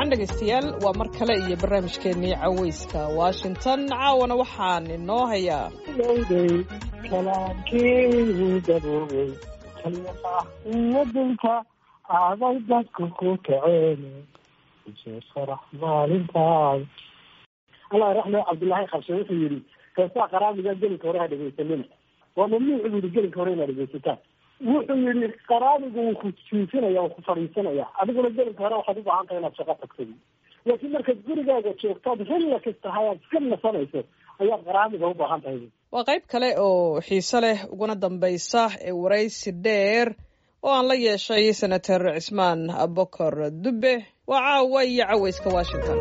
wacan dhegaystayaal waa mar kale iyo barnaamijkeennii cawayska washington caawana waxaan inoo hayaa dhowday kalaamkeedu daboobay wadanka aaday dadku ku kaceen isoo farax maalintaas allah raxme cabdullaahi qabse wuxuu yidhi heesaa qaraamiga gelinka hore ha dhegaysanina waa mamnuuc buu yihi gelinka hore inaad dhegaysataan wuxuu yihi qaraamigu wuu ku jiifinaya wuu ku fadhiisanaya adiguna gelinka hore waxaad u baahan tahay inaad shaqo tagtay laakiin markaad gurigaaga joogtaad xilla kasta hayaad iska nasanayso ayaad qaraamiga u baahan tahay waa qayb kale oo xiise leh uguna dambaysa ee waraysi dheer oo aan la yeeshay senator cismaan abokor dube waa caawa iyo cawayska washington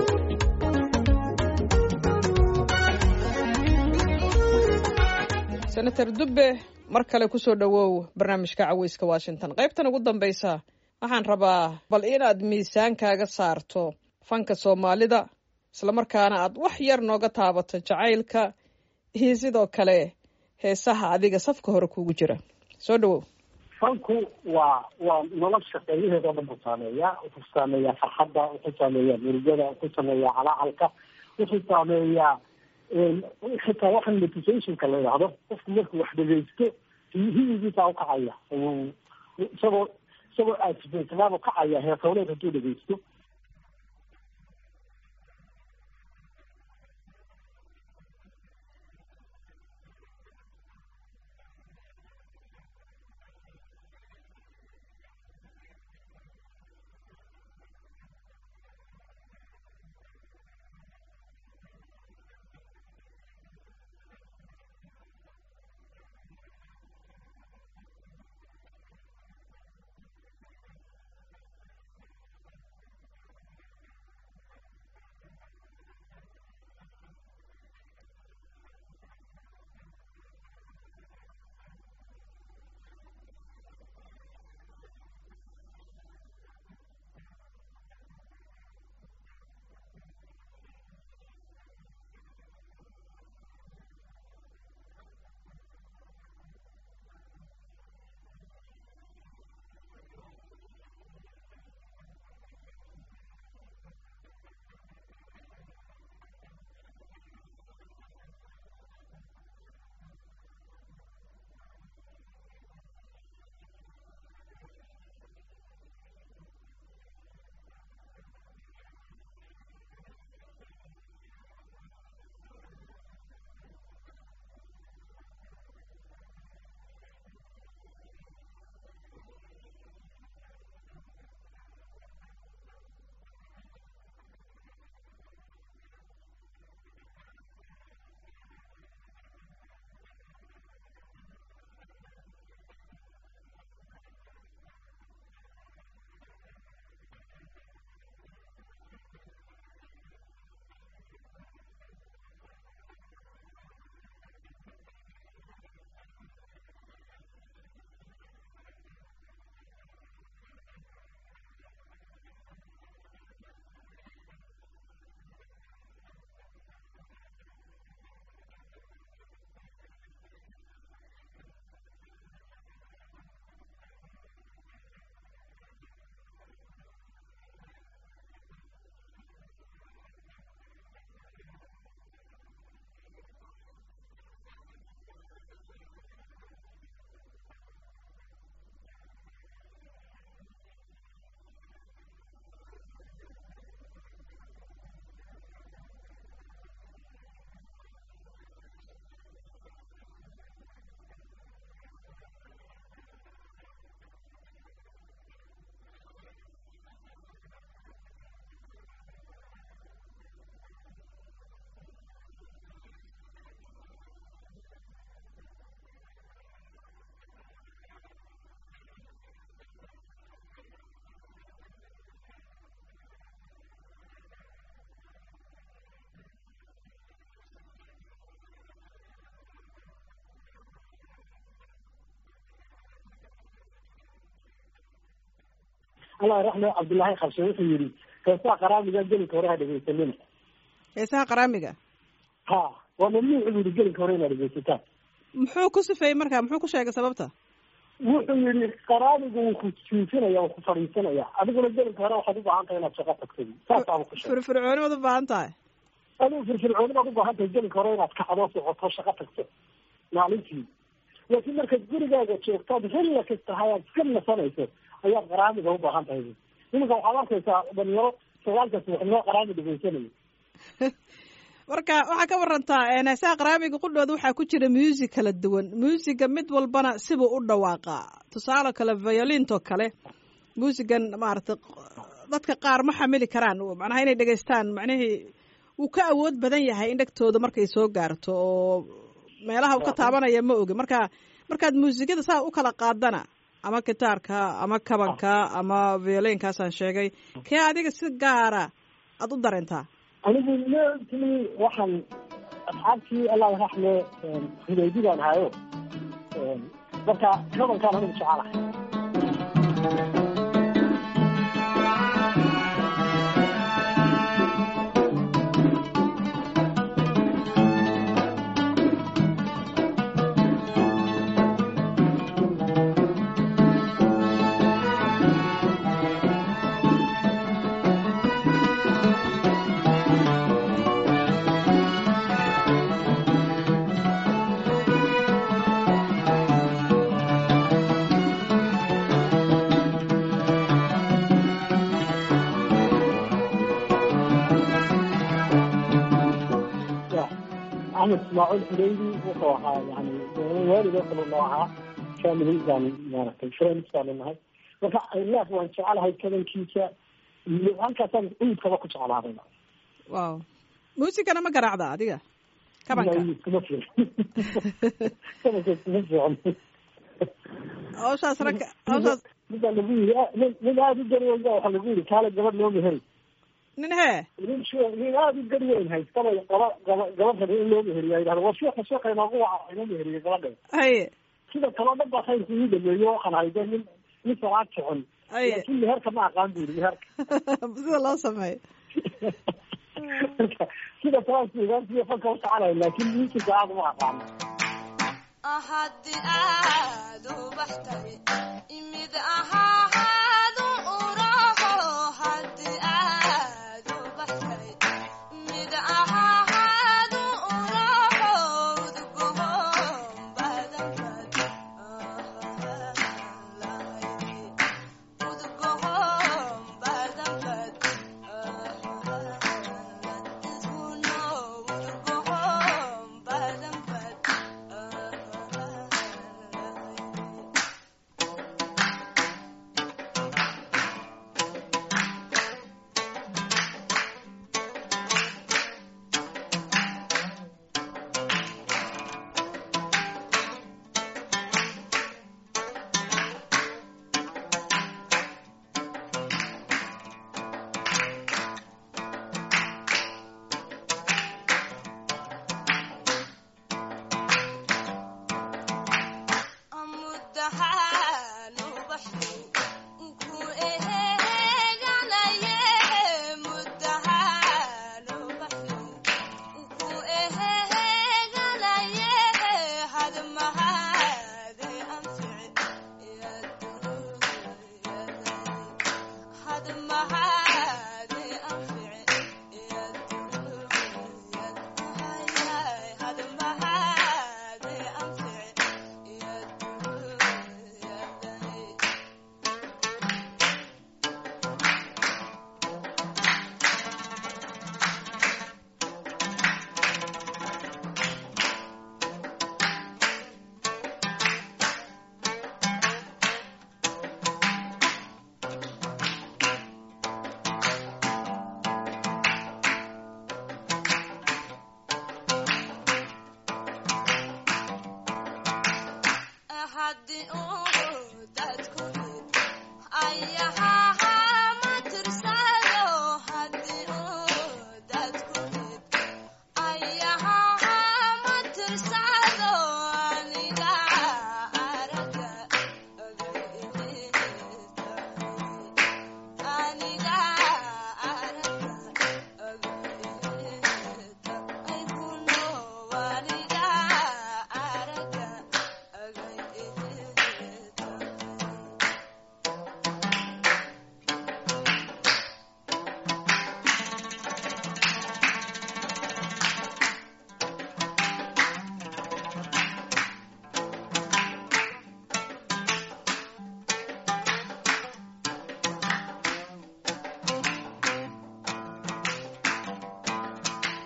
senator dube mar kale kusoo dhowow barnaamijka cawayska washington qaybtan ugu dambaysa waxaan rabaa bal inaad miisaankaaga saarto fanka soomaalida islamarkaana aad wax yar nooga taabato jacaylka iyo sidoo kale heesaha adiga safka hore kuugu jira soo dhawow fanku waa waa nolosha qaybaheeda o dhan buu saameeyaa wuxuu saameeyaa farxadda wuxuu saameeyaa murugada wuxuu saameeyaa calacalka wuxuu saameeyaa xitaa waxaan motivationka la yidhaahdo qofku markuu wax dhegaysto hiyigiisaa ukacaya isagoo isagoo aasifeysanaabuu kacaya heesowleed hadduu dhegaysto allah raxme cabdullaahi qabse wuxuu yihi heesaha qaraamiga gelinka hore ha dhegaysanina heesaha qaraamiga ha waa mamnuuc buu yihi gelinka hore inaad dhegaysataan muxuu ku sifeeyey marka muxuu ku sheegay sababta wuxuu yihi qaraanigu wuu ku jiifinaya wuu ku fadhiisanaya adiguna gelinka hore waxaad ubaahan tahay inaad shaqo tagtid saasaaba ku sheegay firfircooni baad u baahan tahay adigu firfircooni baad ubaahan tahay gelinka hore inaad kacdo socoto shaqo tagto maalintii laakiin markaad gurigaaga joogtaad relax tahay aad iska nasanayso ayaad qaraamiga ubaahan tahay iminka waxaad arkaysaa dhalinyaro sagaalka subaxnimo qaraami dhegeysanaya marka waxaa ka warantaa heesaha qaraamiga qudhooda waxaa ku jira music kala duwan musiga mid walbana sibuu u dhawaaqaa tusaale kale violintoo kale musigan maaragtay dadka qaar ma xamili karaan macnaha inay dhegeystaan macnihii wuu ka awood badan yahay in dhegtooda markay soo gaarto oo meelaha uu ka taabanaya ma ogi marka markaad muusikada saa u kala qaadana ama gitaarka ama kabanka ama violinkaasaan sheegay kee adiga si gaara aada u dareentaa anigu mtimi waxaan asxaabtii allah raxme hudaydidaan hayo marka kabankaan anigu jecelahay axmed ismaaciil xureydi wuxuu ahaa yani waalid oo kale noo ahaa family baan maaragtay friends baanu nahay marka ilaaf waan jecelahay kabankiisa iyo halkaasaan cudkaba ku jeclaaday wow muusigana ma garaacda adiga kabanka kuma fiican kabanka kuma fiican hawshaas ragga hawshaas midbaa lagu yiri nin nin aada u gari weyn ba waxaa lagu yiri kaale gabadh loo meheri nin hee nin sh nin aada u gari weyn haystaba gaba gaba gabadh rabi in loo meheriya yidhahda waa sheeka sheeka inoogu waca inoo meheriye gabadha haye sida kaloo dhan baa khayrka ii dhameeyo waxaan hayde nin nin salaad socon Aye. laakiin meherka ma aqaan bu yiri meherka sida loo sameeyo Marka, sida salaadka imaantiyo fanka u soconaya laakiin miisika aada uma aqaano haddii aad u baxtay imid ahaahadu uraho haddii aad u baxtay imid ahaahadu uraho udgoon badanbad lahay udgoon badanbad iskuno udgoon badanbad muddahaan ubaxay ku eheeganaye muddahaan ubaxay ku eheeganaye hadmahade anfici hadmahade anfici hadmahade anfici haddii uu dadku yid ayahaha ma tirsado haddii uu dadku yid ayahaha ma tirsado aniga araga aniga araga ay kuno aniga araga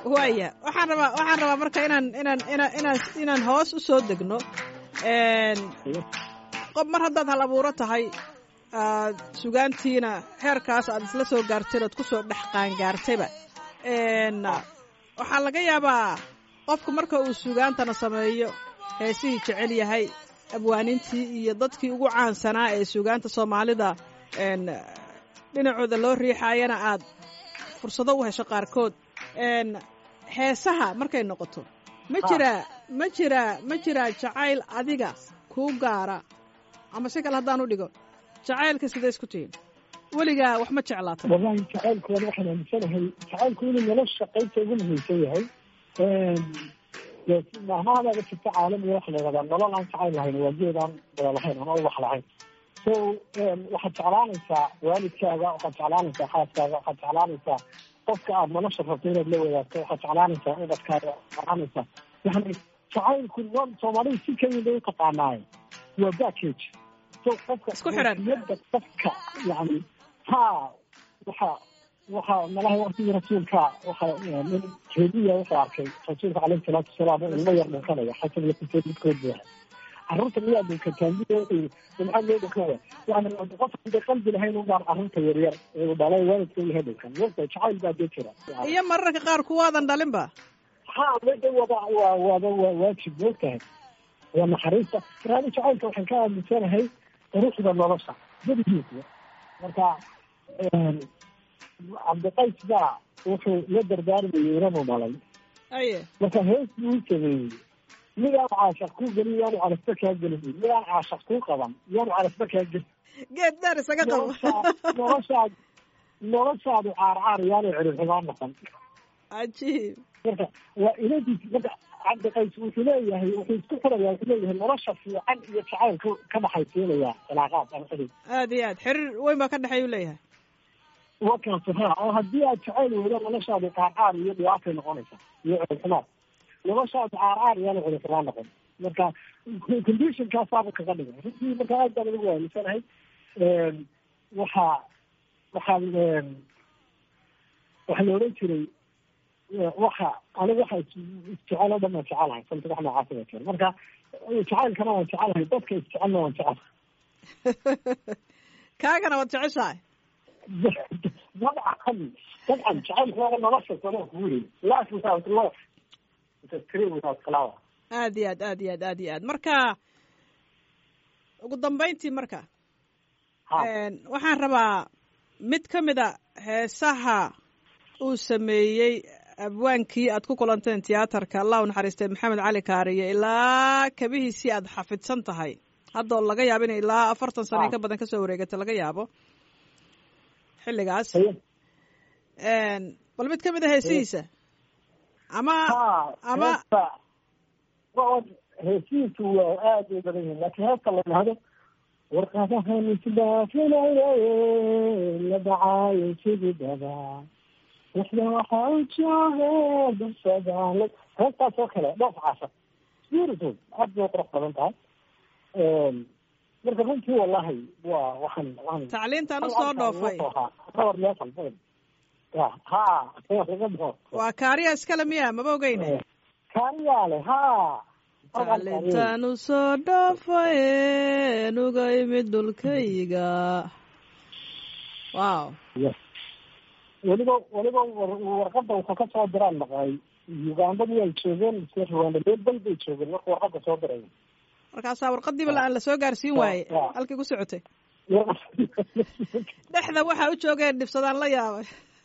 waaya waxaan rabaa waxaan rabaa marka inaan inaan inaan inaan inaan hoos u soo degno Een, qof mar haddaad hal abuuro tahay aad sugaantiina heerkaas aad isla soo gaarteen ood kusoo dhex qaangaartayba Een, waxaa laga yaabaa qofku marka uu sugaantana sameeyo heesihii jecel yahay abwaanintii iyo dadkii ugu caansanaa ee sugaanta soomaalida een, dhinacooda loo riixaayana aad fursado u hesho qaarkood Een, heesaha markay noqoto ma jiraa ma jiraa ma jiraa jacayl adiga kuu gaara ama si kale haddaan u dhigo jacaylka sidee isku tihiin weligaa wax ma jeclaatay wallahi jacaylku waan waxaan aaminsanahay jacaylku inuu nolosha qaybta ugu muhiimsan yahay dee mahmahadaga jirta caalamiga waxa la yidhahdaa nolol aan jacayl lahayn waa geed aan dala lahayn ama ubax lahayn so waxaad jeclaanaysaa waalidkaaga waxaad jeclaanaysaa xaaskaaga waxaad jeclaanaysaa qofka aad nolosha rabto inaad la wadaagto waxaad jeclaanaysaa ubadkaaga waxaad jeclaanaysaa yani jacaylku no- soomaalida si keliya bay utaqaanaaye waa package so qofka Isku xiran. niyadda qofka yani ha waxa waxa malaha waqtigii rasuulka waxa nin jeediya wuxuu arkay rasuulka caleyhi salaatu wasalaam oo ilmo yar dhunkanaya xasan iyo xuseen midkood buu ahaa carruurta miyaa dhunkataan buu wuxuu yidhi maxaa loo dhunkaya yani qof hadday qalbi lahayn unbaan carruurta yaryar ee uu dhalay waalidka yahay dhunkan wata jacayl baa dee jira iyo mararka qaar kuwaadan dhalinba ha wada wada waa wada waa waajib moogtahay waa naxariista raadi jacaylka waxaan ka aaminsanahay quruxda nolosha gedigiisa marka cabdiqays baa wuxuu la dardaarmayay inanu dhalay aye marka hees buu u sameeyey midaan caashaq kuu gelin yaanu calafba kaa gelin midaan caashaq kuu qaban yaanu calafba kaa gelin geed dheer isaga qabo noloshaa noloshaad noloshaadu caarcaar yaanu celixumaan noqon cajiib marka waa inadiis marka cabdiqays wuxuu leeyahay wuxuu isku xirayaa wuxuu leeyahay nolosha fiican iyo jacaylka ka dhaxaysiinaya cilaaqaad ama xidhiid aad iyo aad xiriir weyn baa ka dhexeeya u leeyahay wakaasi ha oo haddii aad jacayl weydo noloshaadu caarcaar iyo dhibaatay noqonaysa iyo celixumaad noloshaadu caarcaar iyaanu celixumaan noqon marka conditionkaasaaba kaga dhigay runtii marka aad baan ugu waamisanahay waxaa waxaan waxaa la odhan jiray waxa aniga waxa isjecel oo dhan waan jecelahay salta wax noocaas baa jira marka jacaylkana waan jecelahay dadka isjecelna waan jecelahay kaagana waad jeceshahay dabcan dabcan jacaylka waa nolosha sama kuuri life without love is a tree without flower aad iyo aad aad iyo aad aad iyo aad marka ugu dambayntii marka ha Een, waxaan rabaa mid ka mid a heesaha uu sameeyey abwaankii aad ku kulanteen tiyaatarka allah u naxariistay maxamed cali kaariye ilaa kabihiisii aad xafidsan tahay haddoo laga yaabo inay ilaa afartan sano in ka badan kasoo wareegata laga yaabo xilligaas Haye. Een, bal mid ka mid a heesihiisa ama ha ama heesta waa heesihiisu waa aad u badan yihin laakiin heesta la dhahdo warqadahan isdhaafinaye la dhacaayo sidii dabaa waxda waxaa u jooga darsadaan heestaas oo kale dhoof casar beautiful aad bay u qurux badan tahay marka runtii wallahi waa waxaan waxaan tacliintan u soo dhoofay Power level, ya ha laga dhoo waa kaariya iskale miya maba ogeyne kaariyaale ha tacliintan u soo dhoofaye nuga imid dhulkayga wow weliba weliba war- warqada wuxuu ka soo diraan maqlay ugandadii ay joogeen mise rwanda meel bal bay joogeen marka warqada soo diray markaasaa warqadiiba la aan la soo gaarsiin waaye Waa. halkii ku socotay dhexda waxaa u joogeen dhibsadaan la yaabay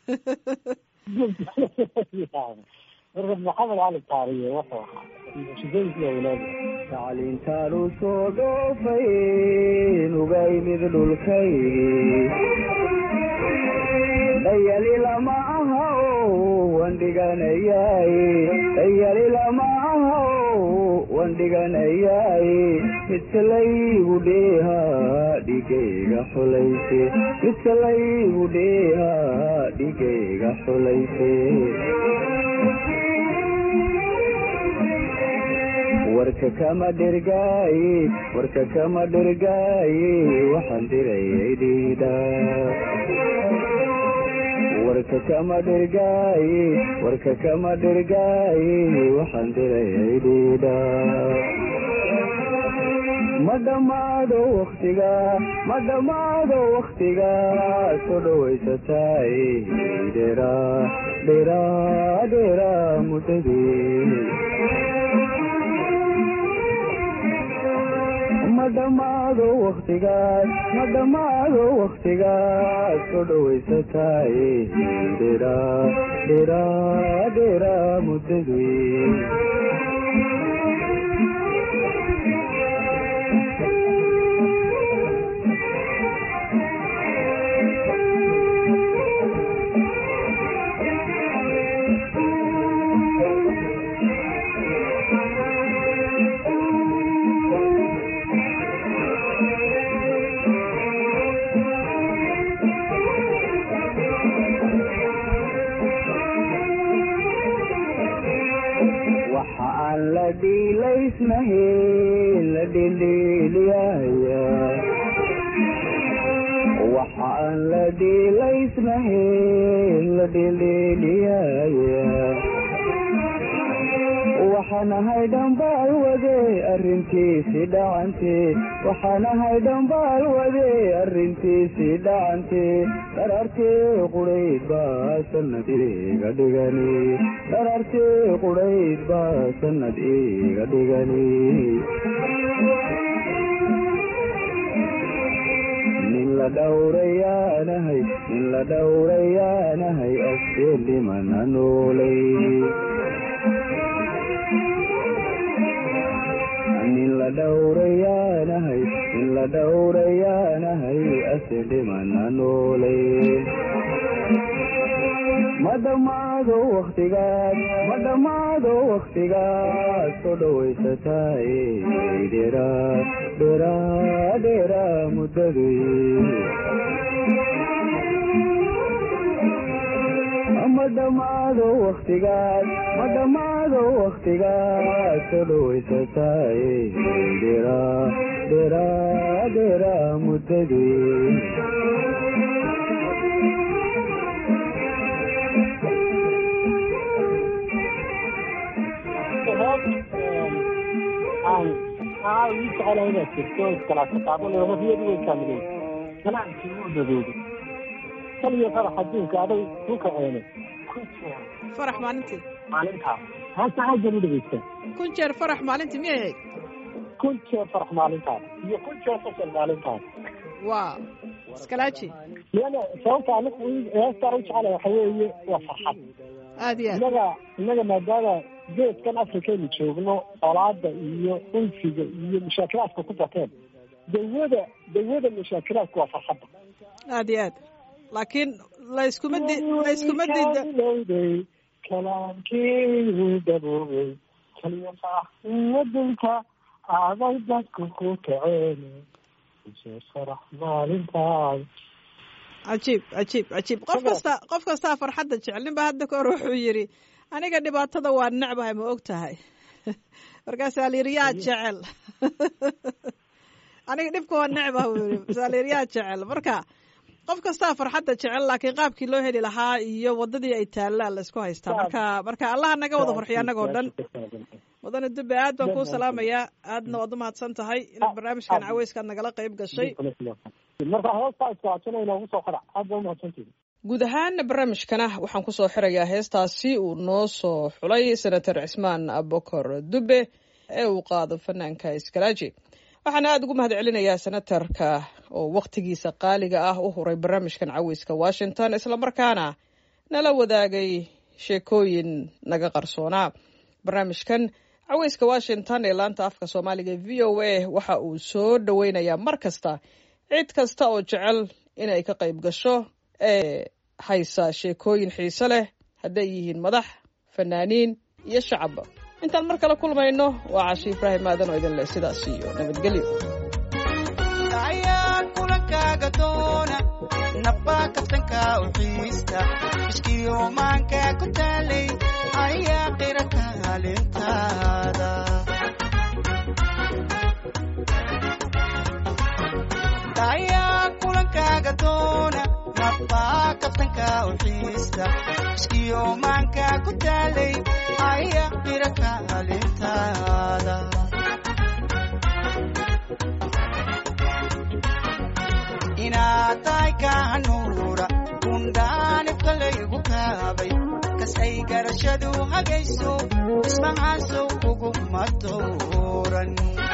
marka maxamed cali taariye wuxuu ahaa shidooyinkii awlaadi tacliintaan u soo dhoofay nuga imid dhulkaygii dhayali lama aha wan dhiganayay dhayali lama aha wan dhiganayay midka laygu dheeha dhigayga xulayse midka laygu dheeha dhigayga xulayse warka kama dhergaaye warka kama dhergaaye waxaan dirayay dhiida warka kama dhirgaaye warka kama dhirgaaye waxaan dirayay dhiidha ma dhammaado waktiga ma dhammaado waktiga soo dhawaysataay dhera dhera dhera muddadii ma dhammaado waktigaas ma dhammaado waktigaas soo dhawaysataay dhera dhera dhera muddadii waxa aan la dhiilaysnahayn la dhindhiiliyaya waxa aan la dhiilaysnahayn la dhindhiiliyaya waxaan ahay dhambaal wade arrintiisi dhacante waxaan ahay dhambaal wade arrintiisi dhacante dharartee qudhayd baa sanad iga dhigani dharartee qudhayd baa sanad iga dhigani nin la dhowrayaanahay nin la dhowrayaanahay askeen dhimana noolay nin la dhowrayaanahay nin la dhowrayaanahay ase dhimana noolay ma dhammaado waktigaas ma dhammaado waktigaas soo dhawaysataay dhera dhera dhera muddadii ma dhammaado waktigaas ma dhammaado waktigaas soo dhawaysataay dhera dhera dhera muddadii aan aa ii jecelahay inaad jirto iskalaasa qaadanayo nafiyadu way kaamileen ganacsi uu dadoodo tan iyo farax adduunka aday ku kaceene kun jeer farax maalintii maalintaas haasta hajjan u dhegeysta kun jeer farax maalintii miyay ahayd kun jeer farax maalintaas iyo kun jeer fasal maalintaas waa iskalaaji lana sababta anigu heestaan u jecelahay waxa weeye waa farxad aad iyo aad innaga innaga maadaama geedkan afrikaynu joogno colaada iyo unsiga iyo mashaakilaadka ku bateen dawada dawada mashaakilaadka waa farxadda aad iyo aad laakiin layskuma di layskuma diida lowday kalaamkiigu daboobay kaliya faaxiyadinka aaday dadku ku kaceen isee farax maalintaas cajiib cajiib cajiib qof kasta qof kastaa farxadda jecel nin ba hadda ka hor wuxuu yidhi aniga dhibaatada waa necbahay ma og tahay markaasaa la yidhi yaa jecel aniga dhibka waa necbah buu yidhi markaasaa la yidhi yaa jecel marka qof kastaa farxadda jecel laakiin qaabkii loo heli lahaa iyo waddadii ay taallaan laysku haystaa marka marka allaha naga wada farxiyo annagoo dhan mudane dube aad baan kuu salaamayaa aadna waad umahadsan tahay inaad barnaamijkan caweyskaad nagala qayb gashay marka heestaa iskuhadsanay inoogu soo qadac aad baa umahadsantihi guud ahaan barnaamijkana waxaan kusoo xirayaa heestaasi uu noo soo xulay senator cismaan abokor dube ee uu qaado fanaanka iskalaaji waxaana aada ugu mahad celinayaa senatarka oo wakhtigiisa qaaliga ah u huray barnaamijkan caweyska washington islamarkaana nala wadaagay sheekooyin naga qarsoonaa barnaamijkan caweyska washington ee laanta afka soomaaliga v o a waxa uu soo dhoweynayaa mar kasta cid kasta oo jecel inay ka qayb gasho ee haysa sheekooyin xiise leh hadday yihiin madax fanaaniin iyo shacabba intaan mar kale kulmayno waa cashi ibraahim aadan oo idin leh sidaas iyo nabadgelyo ayaan kulankaaga doona nabaa kabtanka u xiista ishkiyo maanka ku taalay ayaa qira kaalintaada ayaan kulankaaga doona nabaa kabtanka kabtanka u xiista iskiyo maanka ku taalay aya qira kaalintaada inaad tahay kaanuura kundhaanibka laygu kaabay kasay garashadu hagayso ismahaasow kuguma dooran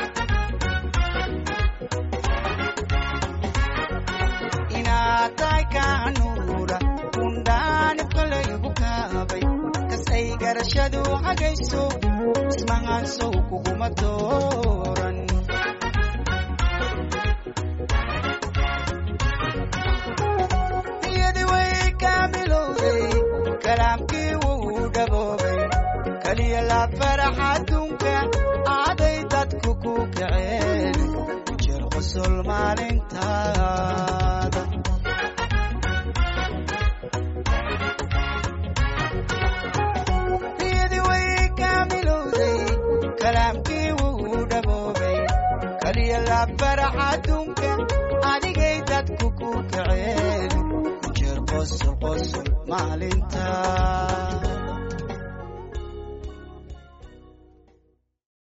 inaad tahay kaanuura kundhaanibka laygu kaabay kasay garashadu hagayso ismahaasow kuguma dooran niyadi way kaamilowday kalaamkii wuu dhaboobay kaliya la farax adduunka aaday dadku ku kaceen jir qosol maalintaada niyadi way kaamilowday kalaamkii wuu dhaboobay kaliya la farax adduunka adigay dadku ku kaceen jir qosol qosol maalintaada